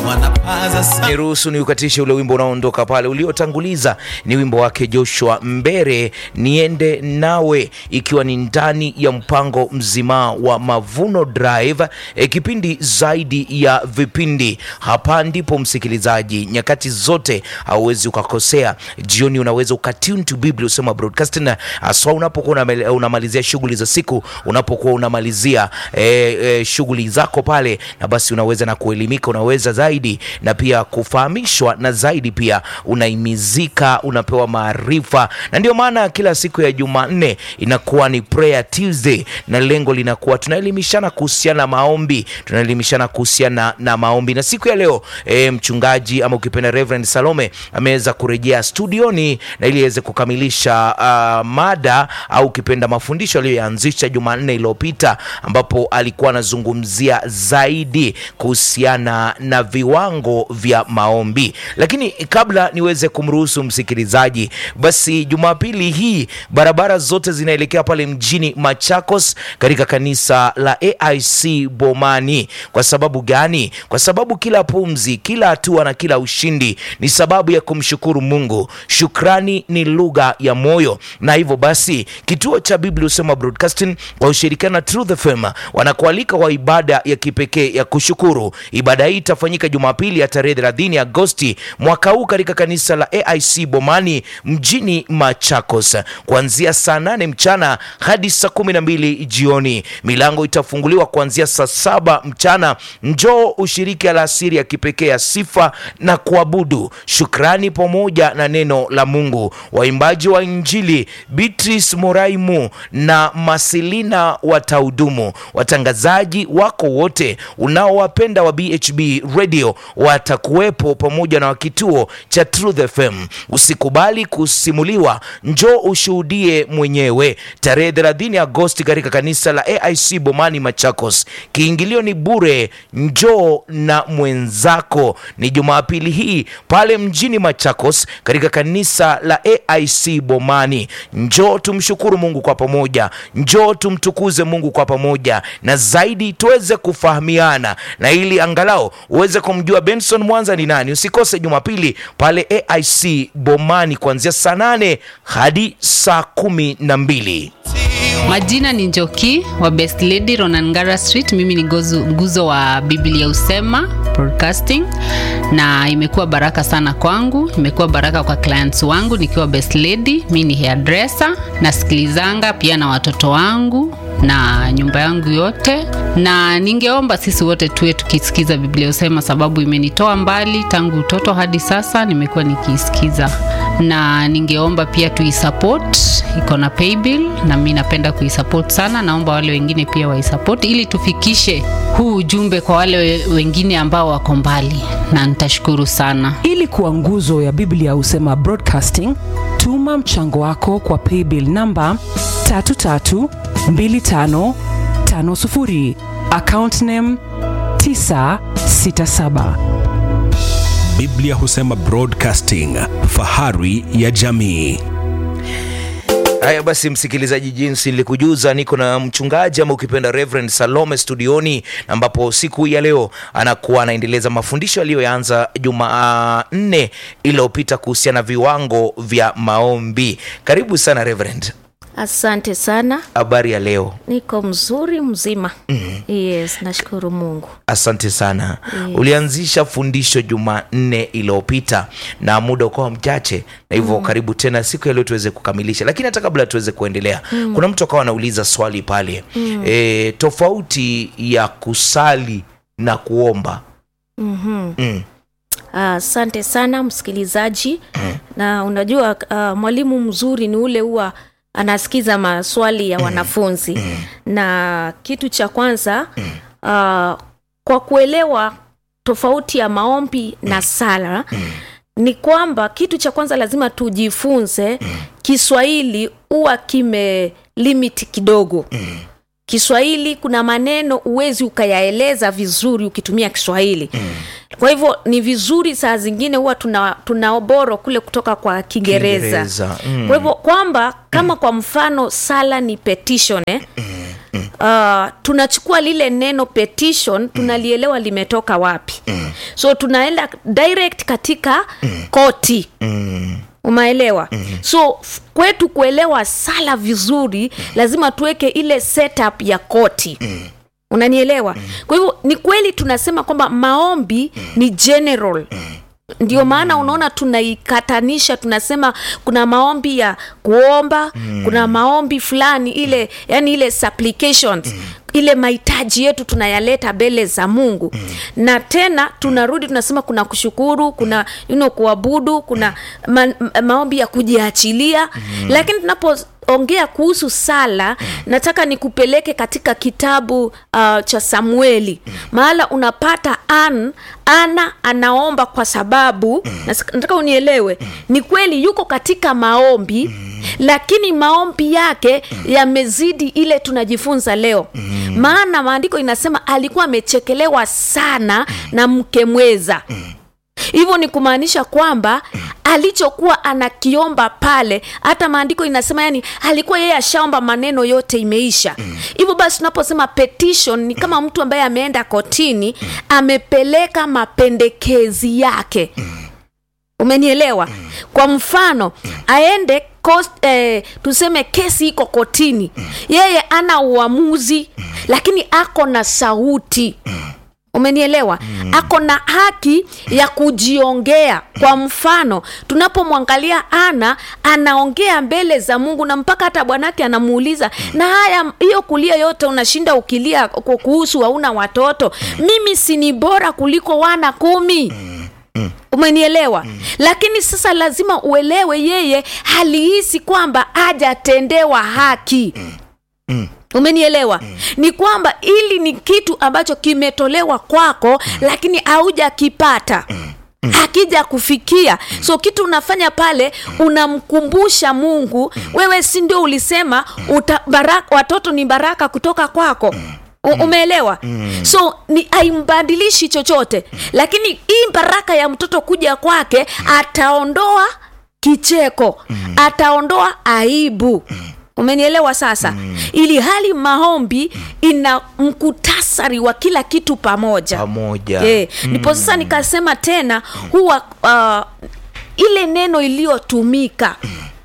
wanapaza sauti. niruhusu ni ukatishe ule wimbo unaoondoka pale uliotanguliza ni wimbo wake joshua mbere niende nawe ikiwa ni ndani ya mpango mzima wa mavuno drive e, kipindi zaidi ya vipindi hapa ndipo msikilizaji nyakati zote hauwezi ukakosea jioni unaweza ukatune to biblia usema broadcasting haswa unapokuwa unamele- unamalizia shughuli za siku unapokuwa unamalizia e, e, shughuli zako pale na basi unaweza na kuelimika unaweza zaidi na pia kufahamishwa na zaidi pia unaimizika unapewa maarifa na ndio maana kila siku ya jumanne inakuwa ni prayer tuesday na lengo linakuwa tunaelimishana kuhusiana na maombi tunaelimishana kuhusiana na maombi na siku ya leo e, mchungaji ama ukipenda reverend salome ameweza kurejea studioni na ili aweze kukamilisha uh, mada au ukipenda mafundisho aliyoyaanzisha jumanne iliyopita ambapo alikuwa anazungumzia zaidi kuhusiana na viwango vya maombi lakini kabla niweze kumruhusu msikilizaji basi jumapili hii barabara zote zinaelekea pale mjini machakos katika kanisa la aic bomani kwa sababu gani kwa sababu kila pumzi kila hatua na kila ushindi ni sababu ya kumshukuru mungu shukrani ni lugha ya moyo na hivyo basi kituo cha biblia husema broadcasting kwa ushirikiano na truth fm wanakualika kwa ibada ya kipekee ya kushukuru ibada hii itafanyika jumapili ya tarehe 30 agosti mwaka huu katika kanisa la aic bomani mjini machakos kuanzia saa 8 mchana hadi saa 12 jioni milango itafunguliwa kuanzia saa saba mchana njoo ushiriki alasiri ya kipekee ya sifa na kuabudu shukrani pamoja na neno la mungu waimbaji wa injili beatrice moraimu na masilina watahudumu watangazaji wako wote unaowapenda wa bhb radio watakuwepo pamoja na wa kituo cha truth fm usikubali kusimuliwa njoo ushuhudie mwenyewe tarehe 30 agosti katika kanisa la aic bomani machakos kiingilio ni bure njoo na mwenzako ni jumapili hii pale mjini machakos katika kanisa la aic bomani njoo tumshukuru mungu kwa pamoja njoo tumtukuze mungu kwa pamoja na zaidi tuweze kufahamiana na ili angalau uweze kumjua benson mwanza ni nani usikose jumapili pale aic bomani kuanzia saa 8 hadi saa kumi na mbili majina ni njoki wa best lady ronangara street mimi ni gozu, nguzo wa biblia usema broadcasting na imekuwa baraka sana kwangu imekuwa baraka kwa clients wangu nikiwa best lady mi ni hairdresser nasikilizanga pia na watoto wangu na nyumba yangu yote na ningeomba sisi wote tuwe tukisikiza biblia usema sababu imenitoa mbali tangu utoto hadi sasa nimekuwa nikiisikiza na ningeomba pia tuisupport iko na paybill na mi napenda kuisupport sana naomba wale wengine pia waisupport ili tufikishe huu ujumbe kwa wale we- wengine ambao wako mbali na nitashukuru sana ili kuwa nguzo ya biblia husema broadcasting tuma mchango wako kwa paybill namba 332550 account name 967 biblia husema broadcasting fahari ya jamii haya basi msikilizaji jinsi nilikujuza niko na mchungaji ama ukipenda reverend salome studioni ambapo siku hii ya leo anakuwa anaendeleza mafundisho aliyoyaanza jumanne iliyopita kuhusiana na viwango vya maombi karibu sana reverend asante sana habari ya leo niko mzuri mzima mm-hmm. yes nashukuru mungu asante sana Yes. ulianzisha fundisho jumanne iliyopita na muda ukawa mchache na hivyo mm. karibu tena siku ya leo tuweze kukamilisha lakini hata kabla tuweze kuendelea mm. kuna mtu akawa anauliza swali pale mm. e, tofauti ya kusali na kuomba mm-hmm. mm. asante sana msikilizaji na unajua uh, mwalimu mzuri ni ule huwa anasikiza maswali ya wanafunzi na kitu cha kwanza uh, kwa kuelewa tofauti ya maombi na sala ni kwamba kitu cha kwanza lazima tujifunze kiswahili huwa kime limit kidogo kiswahili kuna maneno huwezi ukayaeleza vizuri ukitumia kiswahili mm. kwa hivyo ni vizuri saa zingine huwa tuna, tuna oboro kule kutoka kwa kiingereza Kiingereza, mm. kwa hivyo kwamba kama kwa mfano sala ni petition eh? uh, tunachukua lile neno petition tunalielewa limetoka wapi so tunaenda direct katika koti umaelewa so f- kwetu kuelewa sala vizuri lazima tuweke ile setup ya koti unanielewa kwa hivyo ni kweli tunasema kwamba maombi ni general ndio maana unaona tunaikatanisha tunasema kuna maombi ya kuomba kuna maombi fulani ile yani ile supplications ile mahitaji yetu tunayaleta mbele za mungu na tena tunarudi tunasema kuna kushukuru kuna you know, kuabudu kuna ma, ma, maombi ya kujiachilia lakini tunapo ongea kuhusu sala nataka nikupeleke katika kitabu uh, cha samueli mahala unapata an ana anaomba kwa sababu nas- nataka unielewe ni kweli yuko katika maombi lakini maombi yake yamezidi ile tunajifunza leo maana maandiko inasema alikuwa amechekelewa sana na mke mweza hivyo ni kumaanisha kwamba alichokuwa anakiomba pale hata maandiko inasema yani alikuwa yeye ashaomba maneno yote imeisha hivyo basi tunaposema petition ni kama mtu ambaye ameenda kotini amepeleka mapendekezi yake umenielewa kwa mfano aende kos, eh, tuseme kesi iko kotini yeye ana uamuzi lakini ako na sauti umenielewa mm. ako na haki ya kujiongea kwa mfano tunapomwangalia ana anaongea mbele za mungu na mpaka hata bwanake anamuuliza na haya hiyo kulia yote unashinda ukilia ku- kuhusu hauna watoto mimi sini bora kuliko wana kumi umenielewa mm. lakini sasa lazima uelewe yeye halihisi kwamba hajatendewa haki mm umenielewa mm. ni kwamba ili ni kitu ambacho kimetolewa kwako mm. lakini haujakipata mm akija kufikia so kitu unafanya pale unamkumbusha mungu wewe si ndio ulisema uta, baraka, watoto ni baraka kutoka kwako U- umeelewa so ni haimbadilishi chochote lakini hii baraka ya mtoto kuja kwake ataondoa kicheko ataondoa aibu umenielewa sasa mm. ili hali maombi ina mkutasari wa kila kitu pamoja pamoja Eh, ndipo sasa nikasema tena huwa uh, ile neno iliyotumika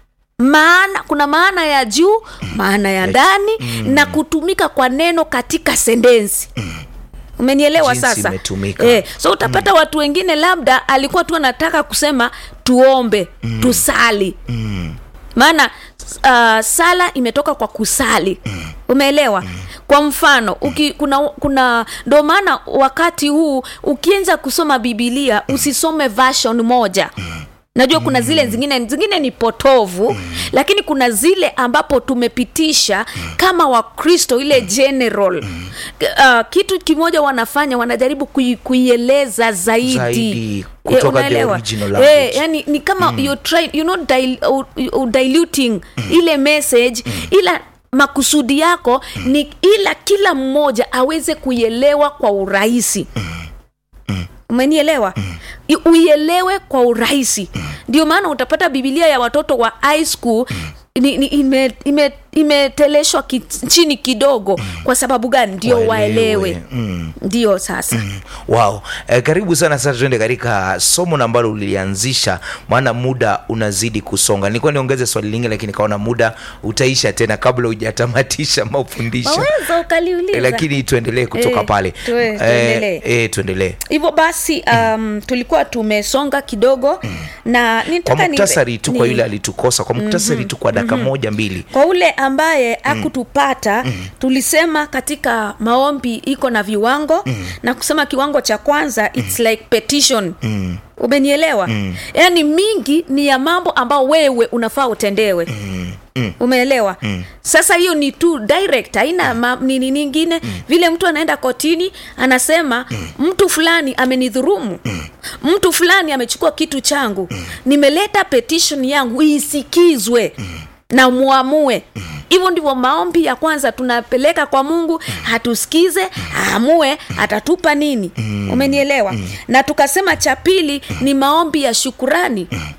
maana kuna maana ya juu maana ya ndani na kutumika kwa neno katika sendensi umenielewa Jinsi sasa imetumika. eh, so utapata watu wengine labda alikuwa tu anataka kusema tuombe tusali maana uh, sala imetoka kwa kusali umeelewa kwa mfano uki, kuna kuna ndo maana wakati huu ukianza kusoma bibilia usisome version moja najua kuna zile zingine zingine ni potovu lakini kuna zile ambapo tumepitisha kama wakristo ile general uh, kitu kimoja wanafanya wanajaribu kui, kuieleza zaidi, Zaidi, Eh, kutoka the unaelewa? original Eh, language. yani ni kama mm. you're trying, you're not dil, uh, uh, diluting ile message ila makusudi yako ni ila kila mmoja aweze kuielewa kwa urahisi umenielewa I- uielewe kwa urahisi ndio maana utapata bibilia ya watoto wa high school ni, ni, ime, ime, imeteleshwa ki, chini kidogo kwa sababu gani ndio Waelewe. waelewe Mm. ndio sasa wow eh, karibu sana sasa tuende katika somo na ambalo ulianzisha maana muda unazidi kusonga nilikuwa niongeze swali lingine lakini kaona muda utaisha tena kabla hujatamatisha mafundisho waweza ukaliuliza eh, lakini tuendelee kutoka Eh, pale tue- tuendelee. eh, tuendelee hivyo basi um, tulikuwa tumesonga kidogo na kwa nitaka nipe- muktasari tu kwa ni- yule alitukosa kwa muktasari tu kwa dakika moja mbili kwa ule ambaye akutupata tulisema katika maombi iko na viwango na kusema kiwango cha kwanza its like petition umenielewa yaani mingi ni ya mambo ambao wewe unafaa utendewe umeelewa sasa hiyo ni tu direct haina ma- nini ningine vile mtu anaenda kotini anasema mtu fulani amenidhurumu mtu fulani amechukua kitu changu nimeleta petition yangu isikizwe na muamue hivyo ndivyo maombi ya kwanza tunapeleka kwa mungu hatusikize aamue atatupa nini umenielewa na tukasema cha pili ni maombi ya shukurani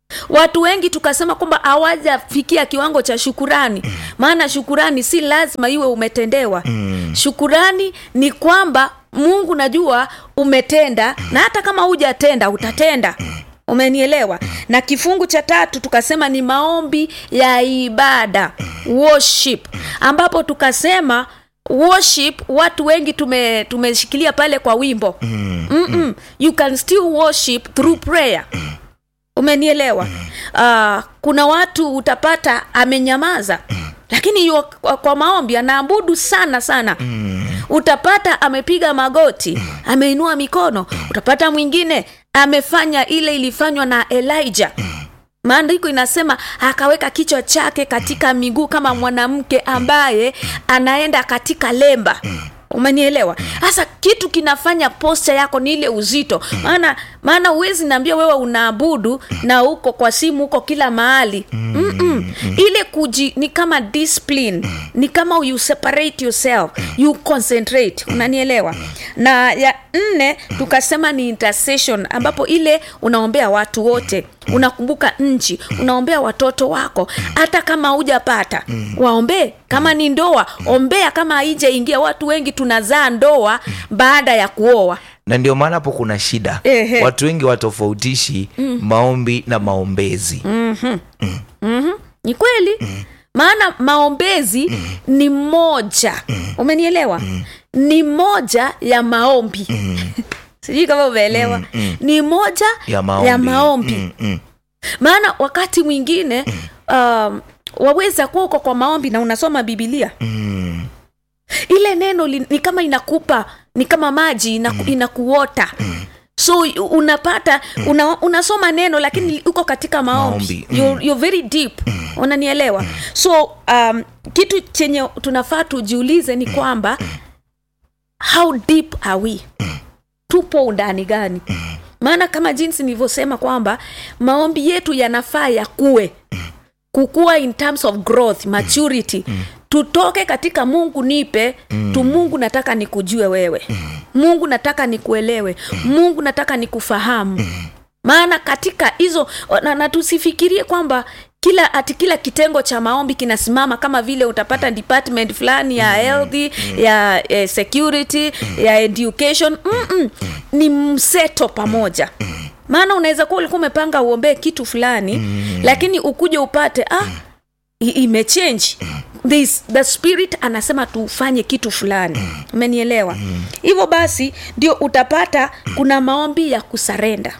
watu wengi tukasema kwamba hawajafikia kiwango cha shukurani maana shukurani si lazima iwe umetendewa shukurani ni kwamba mungu najua umetenda na hata kama hujatenda utatenda umenielewa na kifungu cha tatu tukasema ni maombi ya ibada worship ambapo tukasema worship watu wengi tume tumeshikilia pale kwa wimbo Mm-mm. you can still worship through prayer umenielewa uh, kuna watu utapata amenyamaza lakini yu, kwa, kwa maombi anaabudu sana sana utapata amepiga magoti ameinua mikono utapata mwingine amefanya ile ilifanywa na elijah maandiko inasema akaweka kichwa chake katika miguu kama mwanamke ambaye anaenda katika lemba umenielewa sasa kitu kinafanya posta yako ni ile uzito maana maana huwezi naambia wewe unaabudu na uko kwa simu uko kila mahali Mm-mm. ile kuji ni kama discipline ni kama you separate yourself you concentrate unanielewa na ya nne tukasema ni intercession ambapo ile unaombea watu wote unakumbuka nchi unaombea watoto wako hata kama hujapata waombee kama ni ndoa ombea kama haijaingia watu wengi tunazaa ndoa baada ya kuoa na ndio maana hapo kuna shida Ehe. watu wengi watofautishi maombi na maombezi ni kweli maana maombezi ni moja umenielewa ni moja ya maombi sijui kama umeelewa ni moja ya maombi, ya maombi. Mm, mm. maana wakati mwingine um, waweza kuwa uko kwa maombi na unasoma bibilia Mm. ile neno li, ni kama inakupa ni kama maji inaku, inakuota so u- unapata una, unasoma neno lakini uko katika maombi, Maombi, mm. You're, you're very deep unanielewa so um, kitu chenye tunafaa tujiulize ni kwamba how deep are we tupo undani gani maana kama jinsi nilivyosema kwamba maombi yetu yanafaa yakuwe kukua in terms of growth maturity tutoke katika mungu nipe tu mungu nataka nikujue wewe mungu nataka nikuelewe mungu nataka nikufahamu maana katika hizo na, na tusifikirie kwamba kila ati kila kitengo cha maombi kinasimama kama vile utapata department fulani ya health ya eh, security ya education Mm-mm. ni mseto pamoja maana unaweza kuwa ulikuwa umepanga uombee kitu fulani lakini ukuje upate ah i- imechange This, the spirit anasema tufanye kitu fulani umenielewa hivyo basi ndio utapata kuna maombi ya kusarenda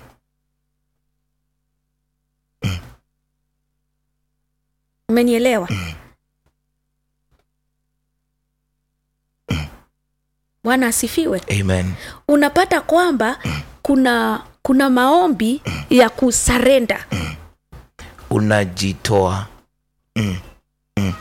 umenielewa bwana asifiwe amen unapata kwamba kuna kuna maombi ya kusarenda unajitoa mm. Mm.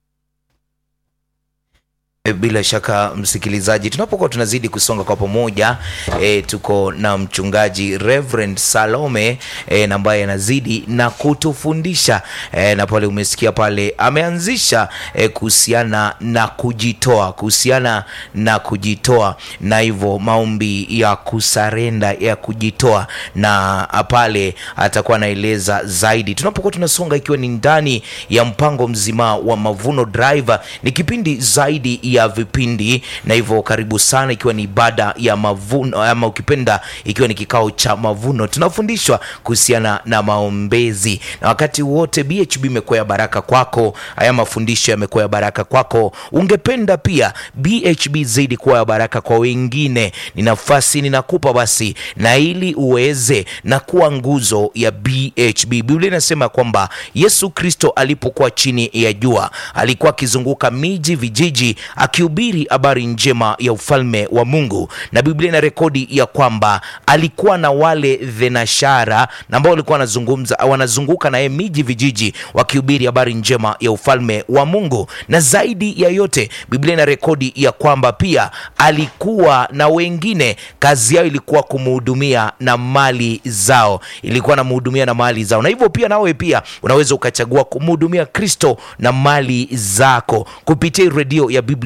E, bila shaka msikilizaji tunapokuwa tunazidi kusonga kwa pamoja e, tuko na mchungaji Reverend Salome e, na ambaye anazidi na kutufundisha e, na pale umesikia pale ameanzisha e, kuhusiana na kujitoa kuhusiana na kujitoa na hivyo maombi ya kusarenda ya kujitoa na pale atakuwa anaeleza zaidi tunapokuwa tunasonga ikiwa ni ndani ya mpango mzima wa Mavuno Drive ni kipindi zaidi ya vipindi na hivyo karibu sana ikiwa ni ibada ya mavuno ama ukipenda ikiwa ni kikao cha mavuno tunafundishwa kuhusiana na maombezi na wakati wote BHB imekuwa ya baraka kwako haya mafundisho yamekuwa ya baraka kwako ungependa pia BHB zaidi kuwa ya baraka kwa wengine ni nafasi ninakupa basi na ili uweze na kuwa nguzo ya BHB Biblia inasema kwamba Yesu Kristo alipokuwa chini ya jua alikuwa akizunguka miji vijiji akihubiri habari njema ya ufalme wa Mungu na Biblia ina rekodi ya kwamba alikuwa na wale thenashara na ambao walikuwa wanazungumza wanazunguka naye miji vijiji wakihubiri habari njema ya ufalme wa Mungu na zaidi ya yote Biblia ina rekodi ya kwamba pia alikuwa na wengine kazi yao ilikuwa kumhudumia na mali zao ilikuwa namhudumia na mali zao na hivyo pia nawe pia unaweza ukachagua kumhudumia Kristo na mali zako kupitia hii redio ya Biblia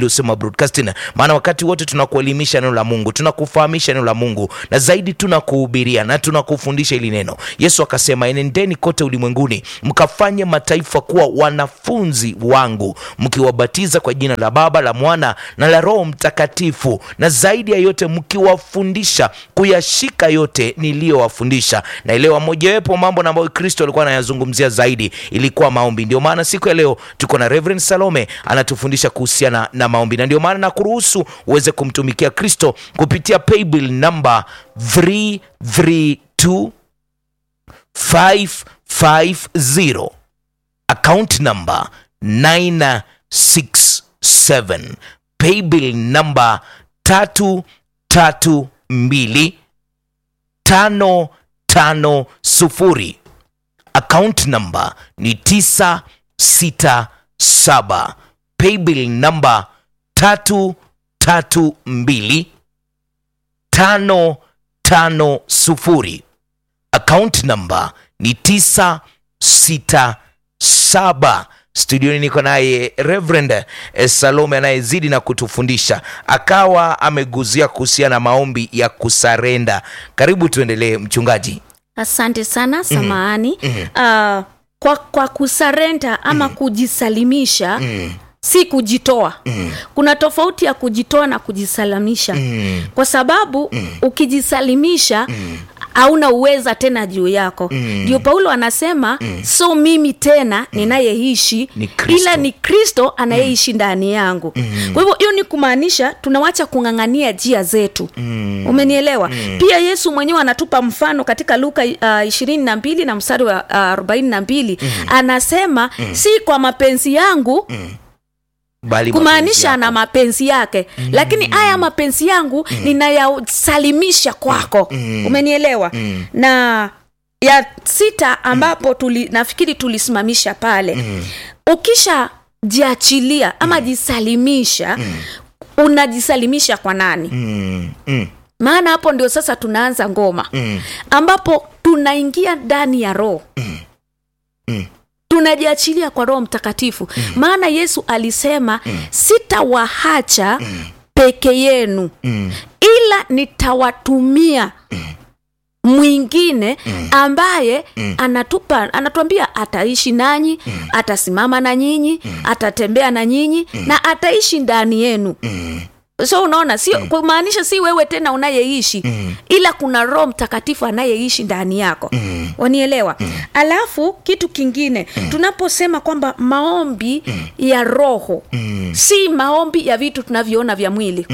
husema broadcasting maana wakati wote tunakuelimisha neno la mungu tunakufahamisha neno la mungu na zaidi tunakuhubiria na tunakufundisha hili neno yesu akasema enendeni kote ulimwenguni mkafanye mataifa kuwa wanafunzi wangu mkiwabatiza kwa jina la baba la mwana na la roho mtakatifu na zaidi ya yote mkiwafundisha kuyashika yote niliyowafundisha na elewa mojawapo mambo na ambayo kristo alikuwa anayazungumzia zaidi ilikuwa maombi ndio maana siku ya leo tuko na reverend salome anatufundisha kuhusiana na maombi na ndio maana nakuruhusu uweze kumtumikia kristo kupitia paybill namba 332 550 account number 967 paybill number 332 550 account number ni 967 paybill number 332 550 account number ni 967 studioni niko naye reverend eh, salome anayezidi na kutufundisha akawa ameguzia kuhusiana na maombi ya kusarenda karibu tuendelee mchungaji asante sana samahani mm-hmm. uh, kwa, kwa kusarenda ama mm-hmm. kujisalimisha mm-hmm si kujitoa mm. kuna tofauti ya kujitoa na kujisalimisha mm. kwa sababu mm. ukijisalimisha hauna uweza tena juu yako ndio paulo anasema mm. so mimi tena ninayeishi Ni Kristo. ila ni kristo anayeishi ndani yangu mm. kwa hivyo hiyo ni kumaanisha tunawacha kung'ang'ania njia zetu mm. umenielewa mm. pia yesu mwenyewe anatupa mfano katika luka ishirini na mbili na mstari wa arobaini na mbili anasema si kwa mapenzi yangu bali kumaanisha mapenzi ana yako. mapenzi yake mm. lakini haya mapenzi yangu mm. ninayasalimisha kwako mm. umenielewa mm. na ya sita ambapo tuli, nafikiri tulisimamisha pale mm. ukisha jiachilia ama jisalimisha mm. unajisalimisha kwa nani mm. Mm. maana hapo ndio sasa tunaanza ngoma Mm. ambapo tunaingia ndani ya roho tunajiachilia kwa roho mtakatifu maana yesu alisema sitawahacha peke yenu ila nitawatumia mwingine ambaye anatupa anatuambia ataishi nanyi atasimama na nyinyi atatembea na nyinyi na ataishi ndani yenu so unaona sio kumaanisha si wewe tena unayeishi ila kuna roho mtakatifu anayeishi ndani yako wanielewa alafu kitu kingine tunaposema kwamba maombi ya roho si maombi ya vitu tunavyoona vya mwili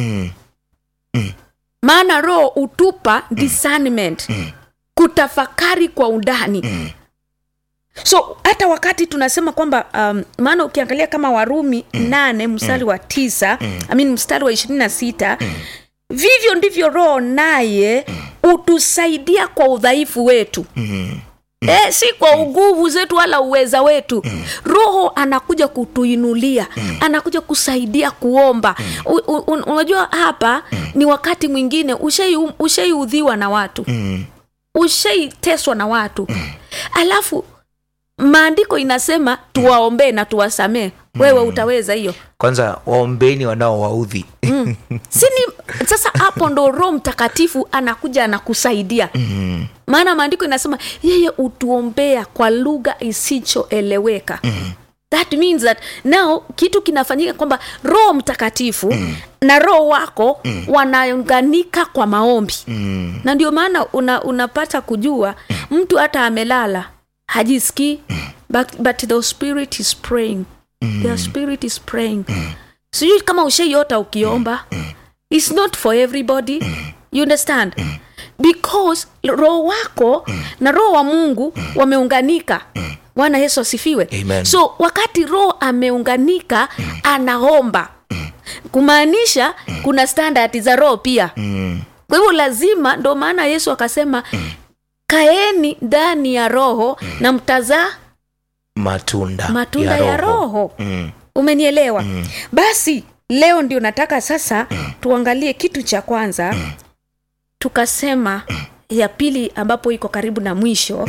maana roho hutupa discernment kutafakari kwa undani so hata wakati tunasema kwamba um, maana ukiangalia kama warumi nane mstari wa tisa I mean, mstari wa ishirini na sita vivyo ndivyo roho naye hutusaidia kwa udhaifu wetu Eh, si kwa nguvu zetu wala uweza wetu roho anakuja kutuinulia anakuja kusaidia kuomba U, u, un- unajua hapa ni wakati mwingine ushaiudhiwa ushai na watu ushaiteswa na watu alafu maandiko inasema tuwaombee na tuwasamee wewe utaweza hiyo kwanza waombeni wanaowaudhi sini sasa hapo ndo roho mtakatifu anakuja anakusaidia maana maandiko inasema yeye utuombea kwa lugha isichoeleweka that means that now kitu kinafanyika kwamba roho mtakatifu na roho wako wanaunganika kwa maombi na ndio maana una, unapata kujua mtu hata amelala hajisikii but, but the spirit is praying the spirit is praying sijui kama ushaiota ukiomba its not for everybody you understand because roho wako na roho wa mungu wameunganika bwana yesu asifiwe Amen. so wakati roho ameunganika anaomba kumaanisha kuna standard za roho pia kwa hivyo lazima ndo maana yesu akasema kaeni ndani ya roho na mtazaa matunda, matunda ya roho, Mm. umenielewa basi leo ndio nataka sasa tuangalie kitu cha kwanza tukasema ya pili ambapo iko karibu na mwisho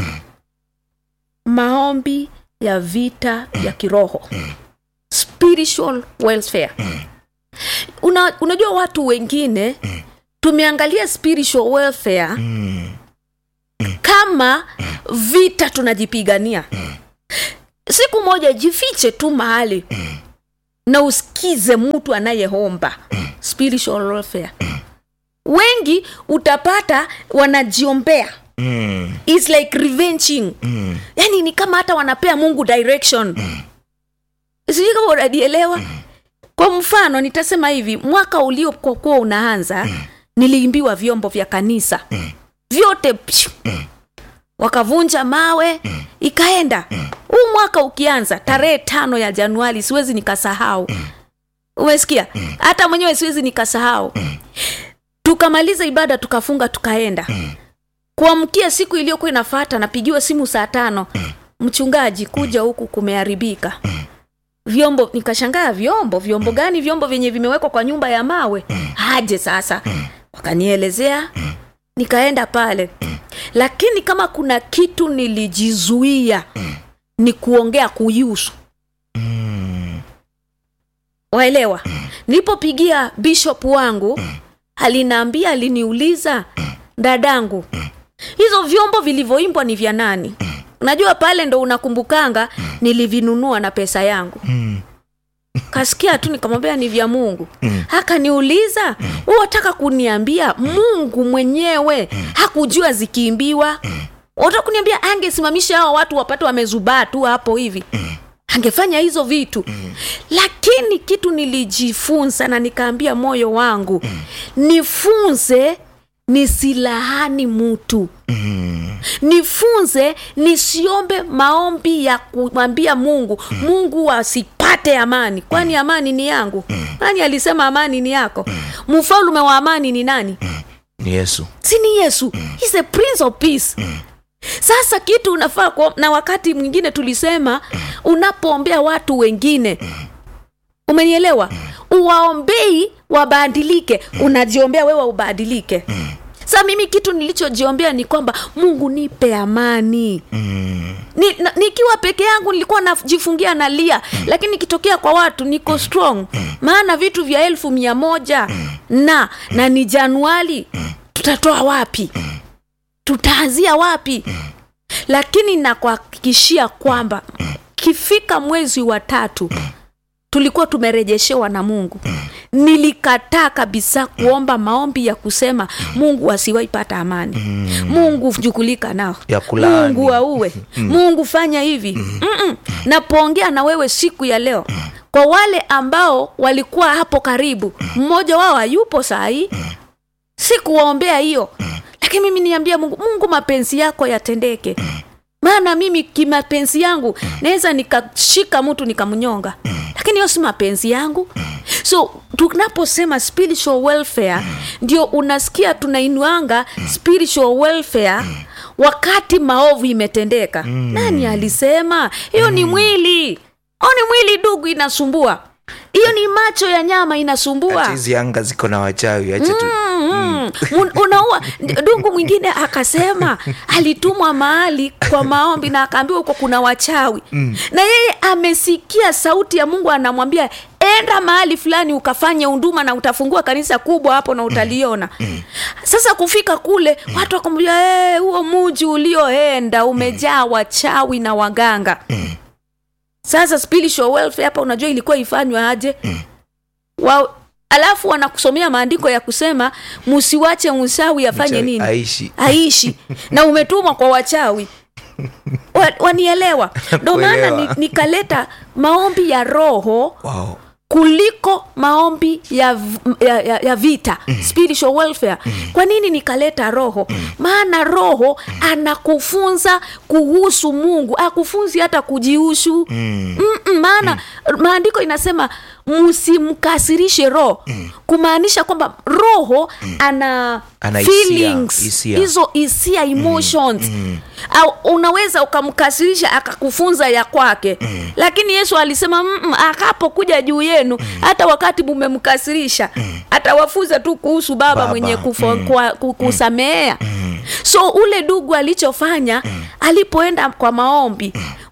maombi ya vita ya kiroho spiritual welfare una, unajua watu wengine tumeangalia spiritual welfare kama vita tunajipigania siku moja jifiche tu mahali na usikize mtu anayeomba spiritual welfare wengi utapata wanajiombea Mm. It's like revenging Mm. yani ni kama hata wanapea mungu direction sijui kama unanielewa kwa mfano nitasema hivi mwaka uliokuwa unaanza niliimbiwa vyombo vya kanisa vyote pshu, wakavunja mawe ikaenda huu mwaka ukianza tarehe tano ya januari siwezi nikasahau umesikia hata mwenyewe siwezi nikasahau tukamaliza ibada tukafunga tukaenda kuamkia siku iliyokuwa inafata napigiwa simu saa tano mchungaji kuja huku kumeharibika vyombo nikashangaa vyombo vyombo gani vyombo vyenye vimewekwa kwa nyumba ya mawe aje sasa wakanielezea nikaenda pale lakini kama kuna kitu nilijizuia ni kuongea kuihusu waelewa nilipopigia bishop wangu alinaambia aliniuliza dadangu hizo vyombo vilivyoimbwa ni vya nani unajua pale ndo unakumbukanga nilivinunua na pesa yangu kasikia tu nikamwambia ni vya mungu akaniuliza wataka kuniambia mungu mwenyewe hakujua zikiimbiwa wataka kuniambia angesimamisha hao watu wapate wamezubaa tu hapo hivi angefanya hizo vitu lakini kitu nilijifunza na nikaambia moyo wangu nifunze nisilahani mutu nifunze nisiombe maombi ya kumwambia mungu mungu asipate amani kwani amani ni yangu nani alisema amani ni yako mfalume wa amani ni nani ni yesu si ni yesu He's the prince of peace sasa kitu unafaa kuom- na wakati mwingine tulisema unapoombea watu wengine umenielewa uwaombei wabadilike unajiombea wewe ubadilike sa mimi kitu nilichojiombea ni kwamba mungu nipe amani ni, na, nikiwa peke yangu nilikuwa najifungia nalia lakini nikitokea kwa watu niko strong maana vitu vya elfu mia moja na na ni januari tutatoa wapi tutaanzia wapi lakini nakuhakikishia kwamba kifika mwezi wa tatu tulikuwa tumerejeshewa na mungu nilikataa kabisa kuomba maombi ya kusema mungu asiwaipata amani mungu jukulika nao Ya kulaani. mungu auwe mungu fanya hivi Mm-mm. napoongea na wewe siku ya leo kwa wale ambao walikuwa hapo karibu mmoja wao hayupo sahii sikuwaombea hiyo lakini mimi niambia mungu mungu mapenzi yako yatendeke maana mimi kimapenzi yangu naweza nikashika mtu nikamnyonga lakini hiyo si mapenzi yangu so tunaposema spiritual welfare ndio unasikia tunainuanga spiritual welfare wakati maovu imetendeka nani alisema hiyo ni mwili au ni mwili dugu inasumbua hiyo ni macho ya nyama inasumbua Ati hizi anga ziko na wachawi acha tu Mm, mm. unaua dungu mwingine akasema alitumwa mahali kwa maombi na akaambiwa huko kuna wachawi mm. na yeye amesikia sauti ya mungu anamwambia enda mahali fulani ukafanye unduma na utafungua kanisa kubwa hapo na utaliona mm. sasa kufika kule watu wakamwambia "Eh, huo muji ulioenda umejaa wachawi na waganga sasa spiritual welfare hapa unajua ilikuwa ifanywa aje wa, alafu wanakusomea maandiko ya kusema msiwache msawi afanye Mchawi nini aishi. aishi na umetumwa kwa wachawi wa, wanielewa ndo maana Kuelewa. ni- nikaleta maombi ya roho wow. kuliko maombi ya, v- ya, ya, ya vita spiritual welfare kwa nini nikaleta roho maana roho anakufunza kuhusu mungu akufunzi hata kujihusu Mm-mm, maana maandiko inasema msimkasirishe roho kumaanisha kwamba roho ana, Ana hisia, feelings hisia. hizo hisia emotions au unaweza ukamkasirisha akakufunza ya kwake lakini yesu alisema "Mm-mm, akapokuja juu yenu hata wakati mumemkasirisha atawafunza tu kuhusu baba, Baba, mwenye kufo, mm. kwa, ku- kusamehea so ule dugu alichofanya alipoenda kwa maombi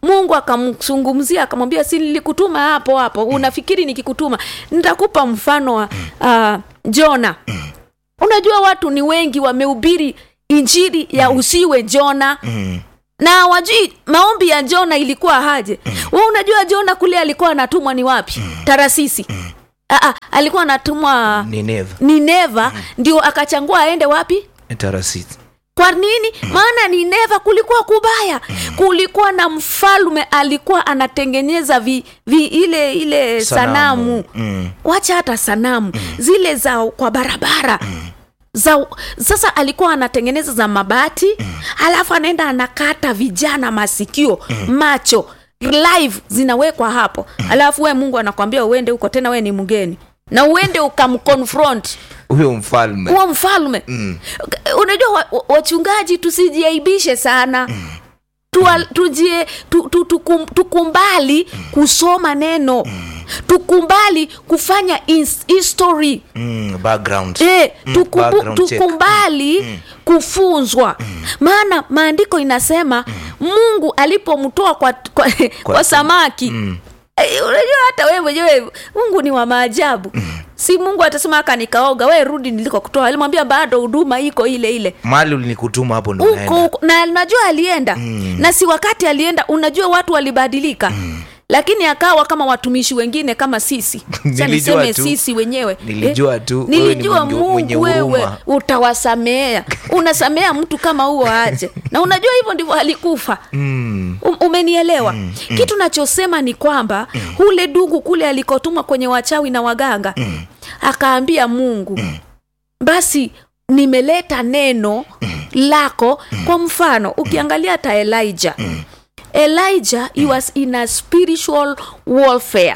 mungu akamzungumzia akamwambia si nilikutuma hapo hapo unafikiri nikikutuma nitakupa mfano wa uh, jona unajua watu ni wengi wamehubiri injili ya usiwe jona na wajui maombi ya jona ilikuwa haje we unajua jona kule alikuwa anatumwa ni wapi tarasisi Aa, alikuwa anatumwa Nineva. nineva ndio akachangua aende wapi Tarasisi. kwa nini maana nineva kulikuwa kubaya kulikuwa na mfalme alikuwa anatengeneza vi, vi ile ile sanamu, Mm. wacha hata sanamu zile za kwa barabara za sasa alikuwa anatengeneza za mabati alafu anaenda anakata vijana masikio macho live zinawekwa hapo alafu we mungu anakwambia uende huko tena we ni mgeni na uende ukamconfront Huyo mfalme. huo mfalme mm. unajua wa- wa- wachungaji tusijiaibishe sana Tua, tujie, tu, tu, tukum, tukumbali kusoma neno tukumbali kufanya ins- history Mm, background. Eh, tukubu, background check. tukumbali kufunzwa maana maandiko inasema mungu alipomtoa kwa, kwa, kwa, samaki eh, unajua hata wewe mwenyewe mungu ni wa maajabu si mungu atasema aka nikaoga we rudi niliko kutoa alimwambia bado huduma iko ile ile Mali ulinikutuma hapo ndo huko naenda. huko na najua alienda na si wakati alienda unajua watu walibadilika lakini akawa kama watumishi wengine kama sisi Acha Nilijua niseme tu. sisi wenyewe Nilijua tu, wewe ni nilijua mwenye- mwenye mungu wewe huruma. utawasamea unasamea mtu kama huo aje na unajua hivyo ndivyo alikufa Mm. Um, umenielewa kitu nachosema ni kwamba ule dungu kule alikotumwa kwenye wachawi na waganga akaambia mungu basi nimeleta neno lako kwa mfano ukiangalia hata elijah elijah he was in a spiritual warfare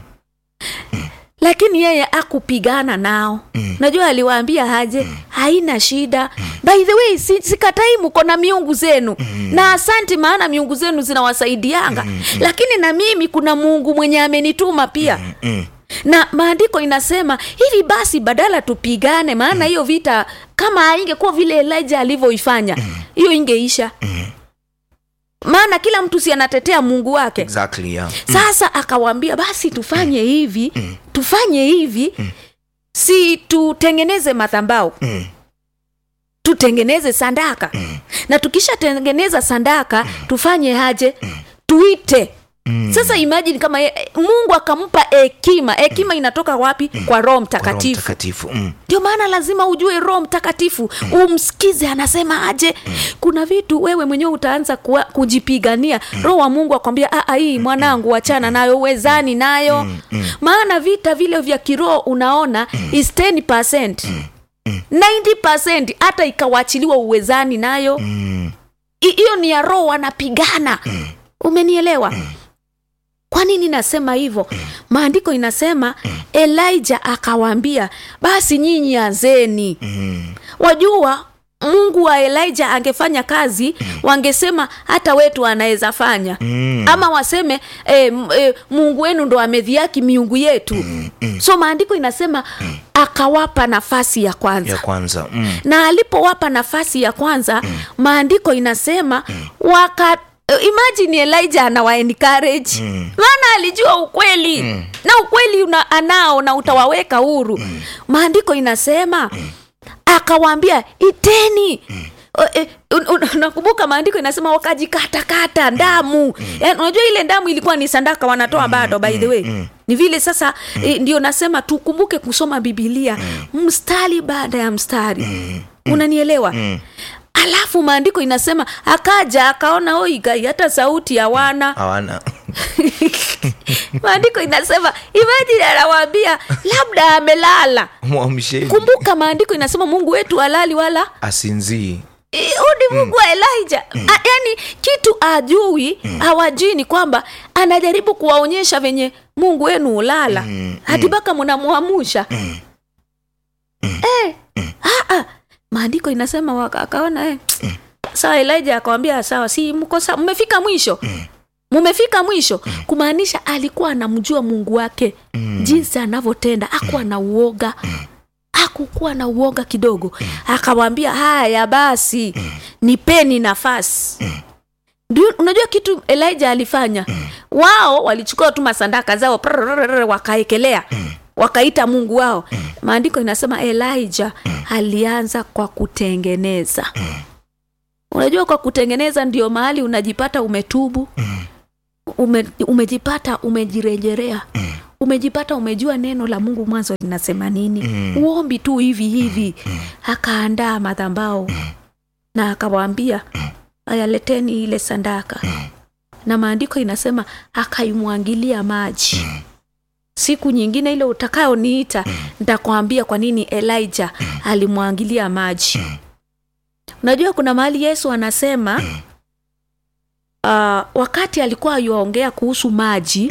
lakini yeye akupigana nao najua aliwaambia aje haina shida by the way si, sikatai mko na miungu zenu na asanti maana miungu zenu zinawasaidianga lakini na mimi kuna mungu mwenye amenituma pia na maandiko inasema hivi basi badala tupigane maana hiyo vita kama ingekuwa vile elijah alivyoifanya hiyo ingeisha maana kila mtu si anatetea mungu wake Exactly, yeah. sasa akawambia basi tufanye hivi tufanye hivi si tutengeneze madhambao tutengeneze sandaka na tukishatengeneza sandaka tufanye haje tuite sasa imagine kama ye, mungu akampa hekima hekima inatoka wapi kwa roho Roho mtakatifu Mtakatifu. Mm. ndio maana lazima ujue roho mtakatifu umsikize anasema aje kuna vitu wewe mwenyewe utaanza kuwa, kujipigania roho wa mungu akwambia "Ah, ah, hii mwanangu wachana nayo uwezani nayo maana vita vile vya kiroho unaona is 10 90 hata ikawachiliwa uwezani nayo I- hiyo ni ya roho wanapigana umenielewa kwa nini nasema hivyo maandiko inasema elijah akawaambia basi nyinyi anzeni wajua mungu wa elijah angefanya kazi wangesema hata wetu anaweza fanya ama waseme e, e, mungu wenu ndo amedhiaki miungu yetu so maandiko inasema akawapa nafasi ya kwanza Ya kwanza. Mm. na alipowapa nafasi ya kwanza maandiko inasema waka imagine elijah anawa encourage maana alijua ukweli na ukweli una, anao na utawaweka huru maandiko inasema akawaambia iteni O, eh, un- un- nakumbuka maandiko inasema wakajikatakata damu Yaani, unajua ile damu ilikuwa ni sandaka wanatoa bado by the way ni vile sasa eh, ndio nasema tukumbuke kusoma bibilia mstari baada ya mstari unanielewa alafu maandiko inasema akaja akaona oigai hata sauti hawana Hawana. maandiko inasema imajini anawaambia labda amelala Mwamsheni. kumbuka maandiko inasema mungu wetu halali wala Asinzii. Eh, huyu ni mungu wa elijah A, yani kitu ajui hawajui ni kwamba anajaribu kuwaonyesha venye mungu wenu ulala hadi mpaka mnamwamusha eh, ah, ah. maandiko inasema waka- akaona eh. sawa elijah akawambia sawa si mko sawa mmefika mwisho mumefika mwisho kumaanisha alikuwa anamjua mungu wake jinsi anavyotenda akuwa na uoga akukuwa na uoga kidogo akawambia haya basi nipeni nafasi Ndio, unajua kitu elijah alifanya wao walichukua tu masandaka zao prrrr, wakaekelea wakaita mungu wao maandiko inasema elijah alianza kwa kutengeneza unajua kwa kutengeneza ndio mahali unajipata umetubu ume, umejipata umejirejerea umejipata umejua neno la mungu mwanzo linasema nini uombi tu hivi hivi akaandaa madhambao na akawaambia ayaleteni ile sandaka na maandiko inasema akaimwangilia maji siku nyingine ile utakayoniita nitakwambia kwa nini elijah alimwangilia maji unajua kuna mahali yesu anasema uh, wakati alikuwa yuaongea kuhusu maji